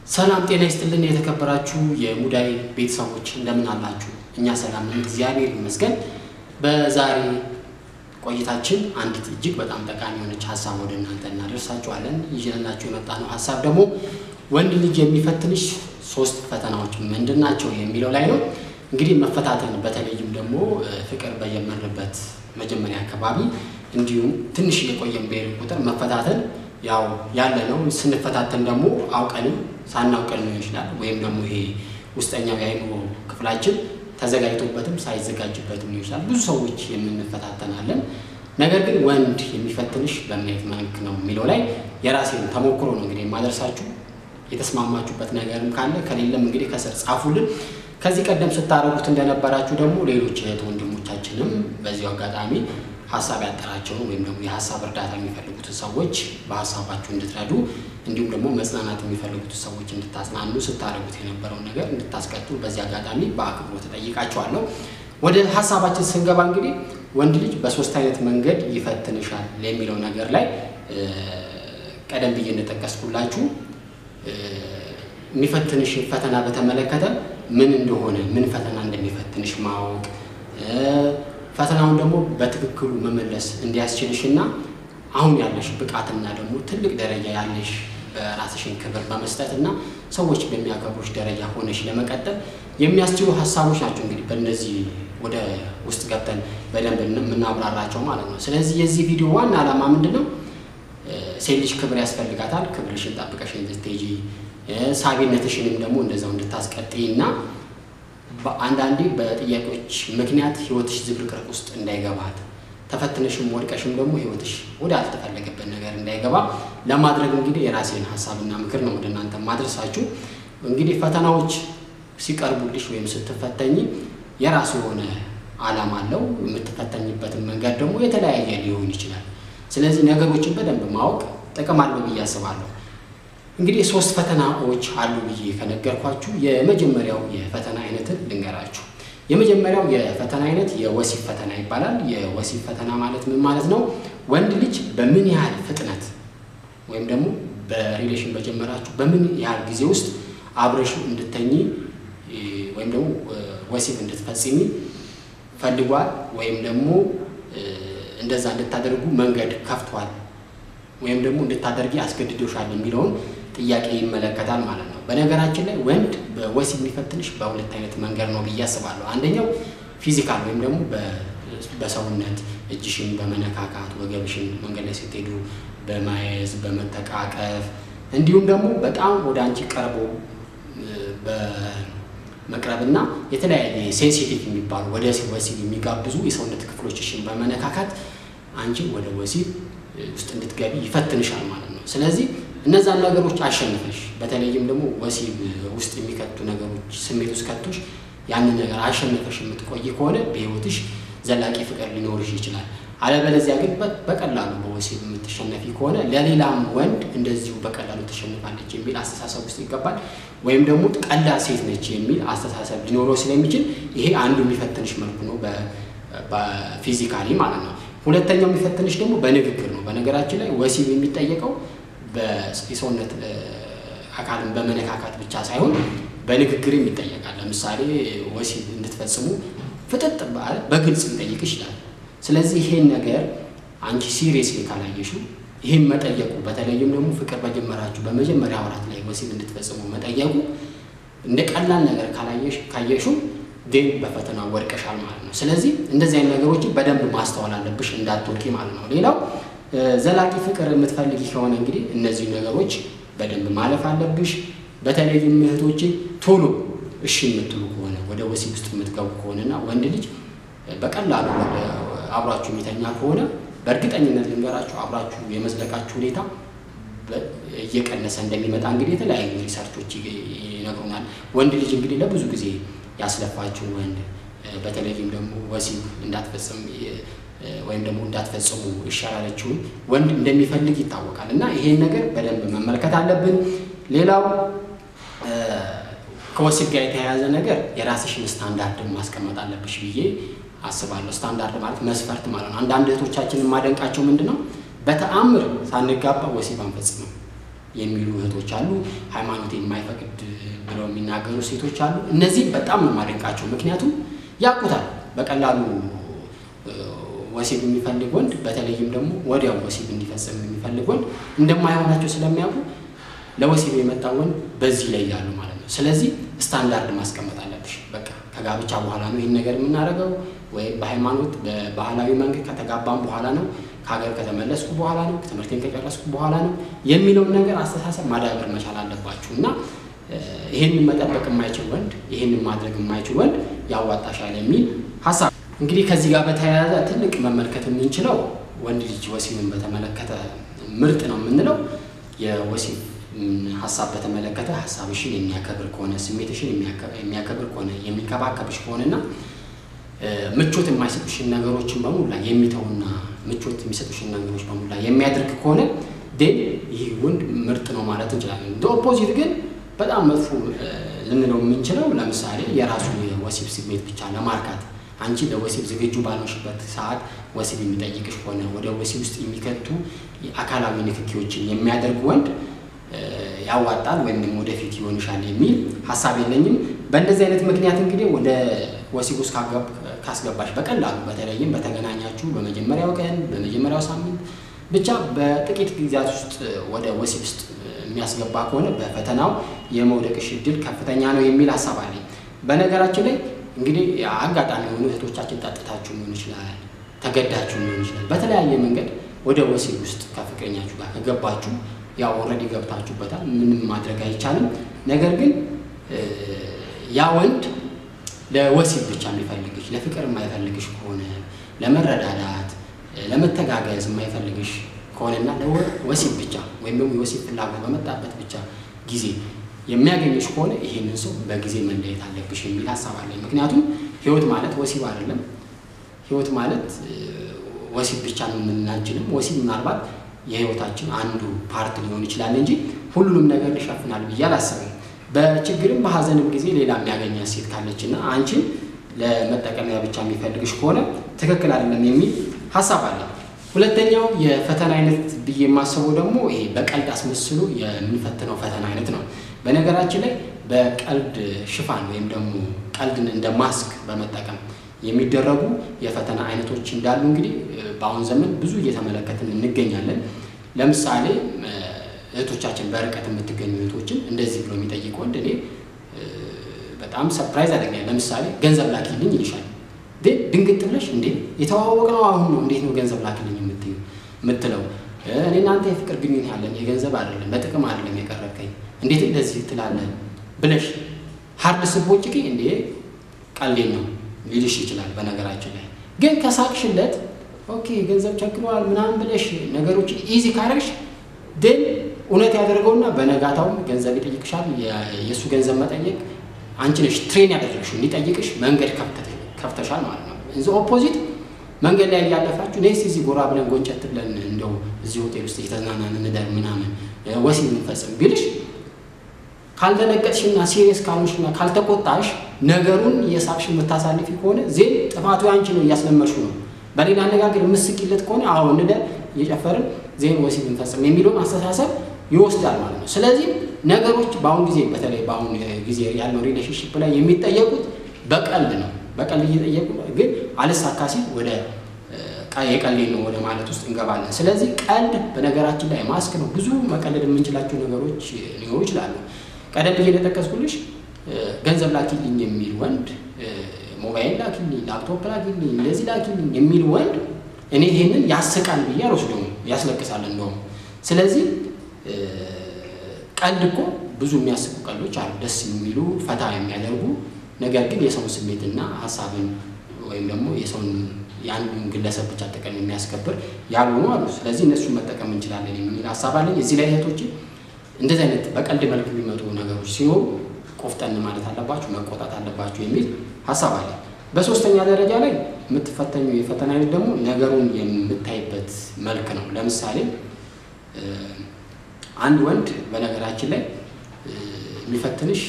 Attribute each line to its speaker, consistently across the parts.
Speaker 1: ሰላም ጤና ይስጥልን። የተከበራችሁ የሙዳይ ቤተሰቦች እንደምን አላችሁ? እኛ ሰላም ነን፣ እግዚአብሔር ይመስገን። በዛሬ ቆይታችን አንዲት እጅግ በጣም ጠቃሚ የሆነች ሀሳብ ወደ እናንተ እናደርሳችኋለን። ይዤላችሁ የመጣ ነው ሀሳብ ደግሞ ወንድ ልጅ የሚፈትንሽ ሶስት ፈተናዎች ምንድን ናቸው የሚለው ላይ ነው። እንግዲህ መፈታተን በተለይም ደግሞ ፍቅር በጀመርንበት መጀመሪያ አካባቢ እንዲሁም ትንሽ የቆየን ብሄር ቁጥር መፈታተን ያው ያለ ነው። ስንፈታተን ደግሞ አውቀንም ሳናውቀን ሊሆን ይችላል። ወይም ደግሞ ይሄ ውስጠኛው የአይምሮ ክፍላችን ተዘጋጅቶበትም ሳይዘጋጅበትም ሊሆን ይችላል። ብዙ ሰዎች የምንፈታተናለን። ነገር ግን ወንድ የሚፈትንሽ በምን አይነት መልክ ነው የሚለው ላይ የራሴን ተሞክሮ ነው እንግዲህ የማደርሳችሁ። የተስማማችሁበት ነገርም ካለ ከሌለም እንግዲህ ከስር ጻፉልን። ከዚህ ቀደም ስታደርጉት እንደነበራችሁ ደግሞ ሌሎች እህት ወንድሞቻችንም በዚሁ አጋጣሚ ሀሳብ ያጠራቸውን ወይም ደግሞ የሀሳብ እርዳታ የሚፈልጉትን ሰዎች በሀሳባችሁ እንድትረዱ እንዲሁም ደግሞ መጽናናት የሚፈልጉትን ሰዎች እንድታጽናኑ ስታደርጉት የነበረውን ነገር እንድታስቀጥሉ በዚህ አጋጣሚ በአክብሮት ተጠይቃቸዋለሁ። ወደ ሀሳባችን ስንገባ እንግዲህ ወንድ ልጅ በሶስት አይነት መንገድ ይፈትንሻል የሚለው ነገር ላይ ቀደም ብዬ እንደጠቀስኩላችሁ የሚፈትንሽ ፈተና በተመለከተ ምን እንደሆነ ምን ፈተና እንደሚፈትንሽ ማወቅ ፈተናውን ደግሞ በትክክሉ መመለስ እንዲያስችልሽ እና አሁን ያለሽ ብቃትና ደግሞ ትልቅ ደረጃ ያለሽ በራስሽን ክብር በመስጠት እና ሰዎች በሚያከብሩሽ ደረጃ ሆነሽ ለመቀጠል የሚያስችሉ ሀሳቦች ናቸው። እንግዲህ በእነዚህ ወደ ውስጥ ገብተን በደንብ የምናብራራቸው ማለት ነው። ስለዚህ የዚህ ቪዲዮ ዋና ዓላማ ምንድን ነው? ሴት ልጅ ክብር ያስፈልጋታል። ክብርሽን ጠብቀሽ እንድትሄጂ ሳቢነትሽንም ደግሞ እንደዛው እንድታስቀጥይ እና በአንዳንዴ በጥያቄዎች ምክንያት ህይወትሽ ዝብርቅርቅ ውስጥ እንዳይገባት ተፈትነሽም ወድቀሽም ደግሞ ህይወትሽ ወደ አልተፈለገበት ነገር እንዳይገባ ለማድረግ እንግዲህ የራሴን ሀሳብና ምክር ነው ወደ እናንተ ማድረሳችሁ። እንግዲህ ፈተናዎች ሲቀርቡልሽ ወይም ስትፈተኝ የራሱ የሆነ ዓላማ አለው። የምትፈተኝበትን መንገድ ደግሞ የተለያየ ሊሆን ይችላል። ስለዚህ ነገሮችን በደንብ ማወቅ ጥቅም አለው ብዬ አስባለሁ። እንግዲህ ሶስት ፈተናዎች አሉ ብዬ ከነገርኳችሁ የመጀመሪያው የፈተና አይነትን ልንገራችሁ። የመጀመሪያው የፈተና አይነት የወሲብ ፈተና ይባላል። የወሲብ ፈተና ማለት ምን ማለት ነው? ወንድ ልጅ በምን ያህል ፍጥነት ወይም ደግሞ በሪሌሽን በጀመራችሁ በምን ያህል ጊዜ ውስጥ አብረሹ እንድተኝ ወይም ደግሞ ወሲብ እንድትፈጽሚ ፈልጓል ወይም ደግሞ እንደዛ እንድታደርጉ መንገድ ከፍቷል ወይም ደግሞ እንድታደርጊ አስገድዶሻል የሚለውን ጥያቄ ይመለከታል ማለት ነው። በነገራችን ላይ ወንድ በወሲብ የሚፈትንሽ በሁለት አይነት መንገድ ነው ብዬ አስባለሁ። አንደኛው ፊዚካል ወይም ደግሞ በሰውነት እጅሽን በመነካካት ወገብሽን መንገድ ላይ ስትሄዱ በማየዝ በመተቃቀፍ እንዲሁም ደግሞ በጣም ወደ አንቺ ቀርቦ በመቅረብና የተለያየ ሴንሲቲቭ የሚባሉ ወደ ወሲብ የሚጋብዙ የሰውነት ክፍሎችሽን በመነካካት አንቺን ወደ ወሲብ ውስጥ እንድትገቢ ይፈትንሻል ማለት ነው። ስለዚህ እነዛን ነገሮች አሸንፈሽ በተለይም ደግሞ ወሲብ ውስጥ የሚከቱ ነገሮች ስሜት ውስጥ ከቶሽ ያንን ነገር አሸንፈሽ የምትቆይ ከሆነ በሕይወትሽ ዘላቂ ፍቅር ሊኖርሽ ይችላል። አለበለዚያ ግን በቀላሉ በወሲብ የምትሸነፊ ከሆነ ለሌላም ወንድ እንደዚሁ በቀላሉ ተሸንፋለች የሚል አስተሳሰብ ውስጥ ይገባል። ወይም ደግሞ ቀላል ሴት ነች የሚል አስተሳሰብ ሊኖረው ስለሚችል ይሄ አንዱ የሚፈትንሽ መልኩ ነው፣ በፊዚካሊ ማለት ነው። ሁለተኛው የሚፈትንሽ ደግሞ በንግግር ነው። በነገራችን ላይ ወሲብ የሚጠየቀው የሰውነት አካልን በመነካካት ብቻ ሳይሆን በንግግርም ይጠየቃል። ለምሳሌ ወሲብ እንድትፈጽሙ ፍጥጥ በግልጽ ሊጠይቅ ይችላል። ስለዚህ ይሄን ነገር አንቺ ሲሪየስሊ ካላየሽው ይሄን መጠየቁ በተለይም ደግሞ ፍቅር በጀመራችሁ በመጀመሪያ ወራት ላይ ወሲብ እንድትፈጽሙ መጠየቁ እንደ ቀላል ነገር ካየሽው ግን በፈተና ወድቀሻል ማለት ነው። ስለዚህ እንደዚህ አይነት ነገሮችን በደንብ ማስተዋል አለብሽ እንዳትወድቂ ማለት ነው። ሌላው ዘላቂ ፍቅር የምትፈልጊ ከሆነ እንግዲህ እነዚህ ነገሮች በደንብ ማለፍ አለብሽ። በተለይም እህቶቼ ቶሎ እሺ የምትሉ ከሆነ ወደ ወሲብ ውስጥ የምትገቡ ከሆነና ወንድ ልጅ በቀላሉ ወደ አብሯችሁ የሚተኛ ከሆነ በእርግጠኝነት ልንገራችሁ አብራችሁ የመዝለቃችሁ ሁኔታ እየቀነሰ እንደሚመጣ እንግዲህ የተለያዩ ሪሰርቾች ይነግሩናል። ወንድ ልጅ እንግዲህ ለብዙ ጊዜ ያስለፋችሁ ወንድ በተለይም ደግሞ ወሲብ እንዳትፈጽም ወይም ደግሞ እንዳትፈጽሙ ይሻላለችውን ወንድ እንደሚፈልግ ይታወቃል። እና ይሄን ነገር በደንብ መመልከት አለብን። ሌላው ከወሲብ ጋር የተያያዘ ነገር የራስሽን ስታንዳርድን ማስቀመጥ አለብሽ ብዬ አስባለሁ። ስታንዳርድ ማለት መስፈርት ማለት ነው። አንዳንድ እህቶቻችን የማደንቃቸው ምንድን ነው በተአምር ሳንጋባ ወሲብ አንፈጽምም የሚሉ እህቶች አሉ። ሃይማኖት የማይፈቅድ ብለው የሚናገሩ ሴቶች አሉ። እነዚህ በጣም ነው ማደንቃቸው። ምክንያቱም ያውቁታል በቀላሉ ወሲብ የሚፈልግ ወንድ በተለይም ደግሞ ወዲያው ወሲብ እንዲፈጽም የሚፈልግ ወንድ እንደማይሆናቸው ስለሚያውቁ ለወሲብ የመጣ ወንድ በዚህ ላይ ያሉ ማለት ነው። ስለዚህ ስታንዳርድ ማስቀመጥ አለብሽ። በቃ ከጋብቻ በኋላ ነው ይህን ነገር የምናደርገው ወይም በሃይማኖት በባህላዊ መንገድ ከተጋባም በኋላ ነው፣ ከሀገር ከተመለስኩ በኋላ ነው፣ ትምህርቴን ከጨረስኩ በኋላ ነው የሚለውን ነገር አስተሳሰብ ማዳበር መቻል አለባችሁ እና ይህንን መጠበቅ የማይችል ወንድ ይህንን ማድረግ የማይችል ወንድ ያዋጣሻል የሚል ሀሳብ እንግዲህ ከዚህ ጋር በተያያዘ ትልቅ መመልከት የምንችለው ወንድ ልጅ ወሲብን በተመለከተ ምርጥ ነው የምንለው የወሲብ ሀሳብ በተመለከተ ሀሳብሽን የሚያከብር ከሆነ ስሜትሽን የሚያከብር ከሆነ የሚንከባከብሽ ከሆነና ምቾት የማይሰጡሽን ነገሮችን በሙላ የሚተውና ምቾት የሚሰጡሽን ነገሮች በሙላ የሚያደርግ ከሆነ ዴን ይህ ወንድ ምርጥ ነው ማለት እንችላለን። እንደ ኦፖዚት ግን በጣም መጥፎ ልንለው የምንችለው ለምሳሌ የራሱን የወሲብ ስሜት ብቻ ለማርካት አንቺ ለወሲብ ዝግጁ ባልሆንሽበት ሰዓት ወሲብ የሚጠይቅሽ ከሆነ ወደ ወሲብ ውስጥ የሚከቱ አካላዊ ንክኪዎችን የሚያደርግ ወንድ ያዋጣል ወይም ደግሞ ወደፊት ይሆንሻል የሚል ሀሳብ የለኝም። በእንደዚህ አይነት ምክንያት እንግዲህ ወደ ወሲብ ውስጥ ካስገባሽ በቀላሉ በተለይም በተገናኛችሁ በመጀመሪያው ቀን በመጀመሪያው ሳምንት ብቻ በጥቂት ጊዜያት ውስጥ ወደ ወሲብ ውስጥ የሚያስገባ ከሆነ በፈተናው የመውደቅሽ እድል ከፍተኛ ነው የሚል ሀሳብ አለኝ። በነገራችን ላይ እንግዲህ አጋጣሚ የሆኑ እህቶቻችን ጠጥታችሁ ሊሆን ይችላል፣ ተገዳችሁ ሊሆን ይችላል። በተለያየ መንገድ ወደ ወሲብ ውስጥ ከፍቅረኛችሁ ጋር ከገባችሁ ያው ኦልሬዲ ገብታችሁበታል፣ ምንም ማድረግ አይቻልም። ነገር ግን ያ ወንድ ለወሲብ ብቻ የሚፈልግሽ ለፍቅር የማይፈልግሽ ከሆነ ለመረዳዳት፣ ለመተጋገዝ የማይፈልግሽ ከሆነና ለወሲብ ብቻ ወይም ደግሞ የወሲብ ፍላጎት በመጣበት ብቻ ጊዜ የሚያገኝሽ ከሆነ ይሄንን ሰው በጊዜ መለየት አለብሽ የሚል ሀሳብ አለኝ። ምክንያቱም ህይወት ማለት ወሲብ አይደለም። ህይወት ማለት ወሲብ ብቻ ነው የምናችልም። ወሲብ ምናልባት የህይወታችን አንዱ ፓርት ሊሆን ይችላል እንጂ ሁሉንም ነገር ሊሸፍናል ብዬ አላስብም። በችግርም በሀዘንም ጊዜ ሌላ የሚያገኛት ሴት ካለችና አንቺን ለመጠቀሚያ ብቻ የሚፈልግሽ ከሆነ ትክክል አይደለም የሚል ሀሳብ አለ። ሁለተኛው የፈተና አይነት ብዬ የማስበው ደግሞ ይሄ በቀልድ አስመስሎ የምንፈትነው ፈተና አይነት ነው። በነገራችን ላይ በቀልድ ሽፋን ወይም ደግሞ ቀልድን እንደ ማስክ በመጠቀም የሚደረጉ የፈተና አይነቶች እንዳሉ እንግዲህ በአሁን ዘመን ብዙ እየተመለከትን እንገኛለን። ለምሳሌ እህቶቻችን በርቀት የምትገኙ እህቶችን እንደዚህ ብሎ የሚጠይቅ ወንድ እኔ በጣም ሰርፕራይዝ አደርጋለሁ። ለምሳሌ ገንዘብ ላኪልኝ ይልሻል። ድንግጥ ብለሽ እንዴ የተዋወቅ ነው አሁን ነው እንዴት ነው ገንዘብ ላኪልኝ የምትለው? እኔ እናንተ የፍቅር ግንኙነት ያለን የገንዘብ አይደለም በጥቅም አይደለም የቀረብከኝ እንዴት እንደዚህ ትላለህ ብለሽ ሀርድ ስቦጭቂ እንዴ ቀልዴን ነው ሊልሽ ይችላል። በነገራችን ላይ ግን ከሳቅሽለት ኦኬ ገንዘብ ቸግረዋል ምናምን ብለሽ ነገሮችን ኢዚ ካረግሽ ድን እውነት ያደርገውና በነጋታውም ገንዘብ ይጠይቅሻል። የእሱ ገንዘብ መጠየቅ አንቺ ነሽ ትሬን ያደረግሽው እንዲጠይቅሽ መንገድ ከፍተሻል ማለት ነው። እዚ ኦፖዚት መንገድ ላይ እያለፋችሁ ነስ እዚህ ጎራ ብለን ጎንጨት ብለን እንደው እዚህ ሆቴል ውስጥ እየተዝናናን እንደር ምናምን ወሲብ የምንፈጽም ቢልሽ ካልደነገጥሽና ሲሪየስ ካልሆንሽና ካልተቆጣሽ ነገሩን የሳቅሽ የምታሳልፊ ከሆነ ዜን ጥፋቱ አንቺ ነው፣ እያስለመድሹ ነው። በሌላ አነጋገር የምስቂለት ከሆነ አዎ እንደር እየጨፈርን ዜን ወሲብ እንፈጽም የሚለውን አስተሳሰብ ይወስዳል ማለት ነው። ስለዚህ ነገሮች በአሁን ጊዜ በተለይ በአሁን ጊዜ ያለው ሪሌሽንሽፕ ላይ የሚጠየቁት በቀልድ ነው። በቀልድ እየጠየቁ ግን አልሳካ ሲል ወደ የቀልድ ነው ወደ ማለት ውስጥ እንገባለን። ስለዚህ ቀልድ በነገራችን ላይ ማስክ ነው። ብዙ መቀለድ የምንችላቸው ነገሮች ሊኖሩ ይችላሉ። ቀደም ብዬ እንደጠቀስኩልሽ ገንዘብ ላኪልኝ የሚል ወንድ፣ ሞባይል ላኪልኝ፣ ላፕቶፕ ላኪልኝ፣ እንደዚህ ላኪልኝ የሚል ወንድ እኔ ይህንን ያስቃል ብዬ አልወስደውም፣ ያስለቅሳል እንደውም። ስለዚህ ቀልድ እኮ ብዙ የሚያስቁ ቀልዶች አሉ፣ ደስ የሚሉ ፈታ የሚያደርጉ ነገር ግን የሰውን ስሜትና ሀሳብን ወይም ደግሞ የሰውን የአንዱን ግለሰብ ብቻ ጥቅም የሚያስከብር ያልሆኑ አሉ። ስለዚህ እነሱን መጠቀም እንችላለን የሚል ሀሳብ አለኝ። እዚህ ላይ እህቶች እንደዚህ አይነት በቀልድ መልክ የሚመጡ ነገሮች ሲኖሩ ቆፍጠን ማለት አለባችሁ፣ መቆጣት አለባችሁ የሚል ሀሳብ አለ። በሶስተኛ ደረጃ ላይ የምትፈተኙ የፈተና አይነት ደግሞ ነገሩን የምታይበት መልክ ነው። ለምሳሌ አንድ ወንድ በነገራችን ላይ የሚፈትንሽ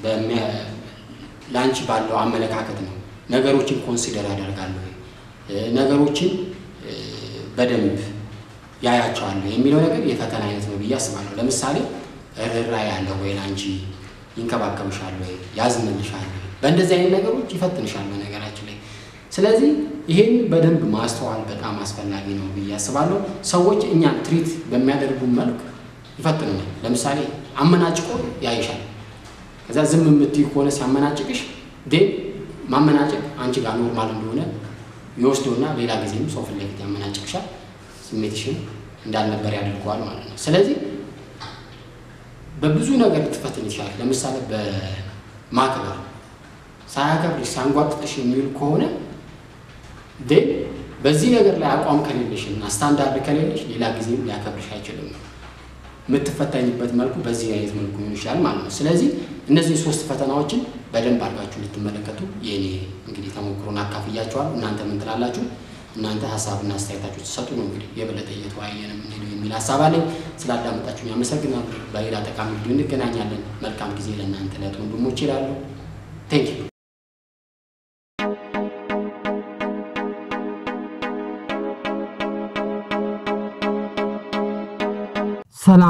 Speaker 1: ለአንቺ ባለው አመለካከት ነው። ነገሮችን ኮንሲደር ያደርጋሉ፣ ነገሮችን በደንብ ያያቸዋለሁ የሚለው ነገር የፈተና አይነት ነው ብዬ አስባለሁ። ለምሳሌ ርኅራኄ ያለው ወይ ላንቺ ይንከባከብሻል ወይ ያዝንልሻል ወይ በእንደዚህ አይነት ነገሮች ይፈትንሻል በነገራችን ላይ ስለዚህ ይህን በደንብ ማስተዋል በጣም አስፈላጊ ነው ብዬ አስባለሁ ሰዎች እኛን ትሪት በሚያደርጉ መልክ ይፈትኑናል ለምሳሌ አመናጭቆ ያይሻል ከዛ ዝም የምትይ ከሆነ ሲያመናጭቅሽ ዴን ማመናጨቅ አንቺ ጋር ኖርማል እንደሆነ ይወስዶና ሌላ ጊዜም ሰው ፊት ለፊት ያመናጭቅሻል ስሜትሽን እንዳልነበር ያደርገዋል ማለት ነው ስለዚህ በብዙ ነገር ልትፈትን ይችላል ለምሳሌ በማክበር ሳያከብርሽ ሳንጓጥጥሽ የሚውል ከሆነ ዴን በዚህ ነገር ላይ አቋም ከሌለሽ እና ስታንዳርድ ከሌለሽ ሌላ ጊዜም ሊያከብርሽ አይችልም የምትፈተኝበት መልኩ በዚህ አይነት መልኩ ሊሆን ይችላል ማለት ነው ስለዚህ እነዚህ ሶስት ፈተናዎችን በደንብ አድርጋችሁ ልትመለከቱ የእኔ እንግዲህ ተሞክሮን አካፍያችኋል እናንተ ምን ትላላችሁ እናንተ ሀሳብና አስተያየታችሁ ትሰጡ ነው እንግዲህ የበለጠ እየተወያየን የምንሄደው የሚል ሀሳብ አለኝ ስላዳመጣችሁ ያመሰግናሉ በሌላ ጠቃሚ ቪዲዮ እንገናኛለን መልካም ጊዜ ለእናንተ ለት ወንድሞች ይላሉ ቴንክ ዩ
Speaker 2: ሰላም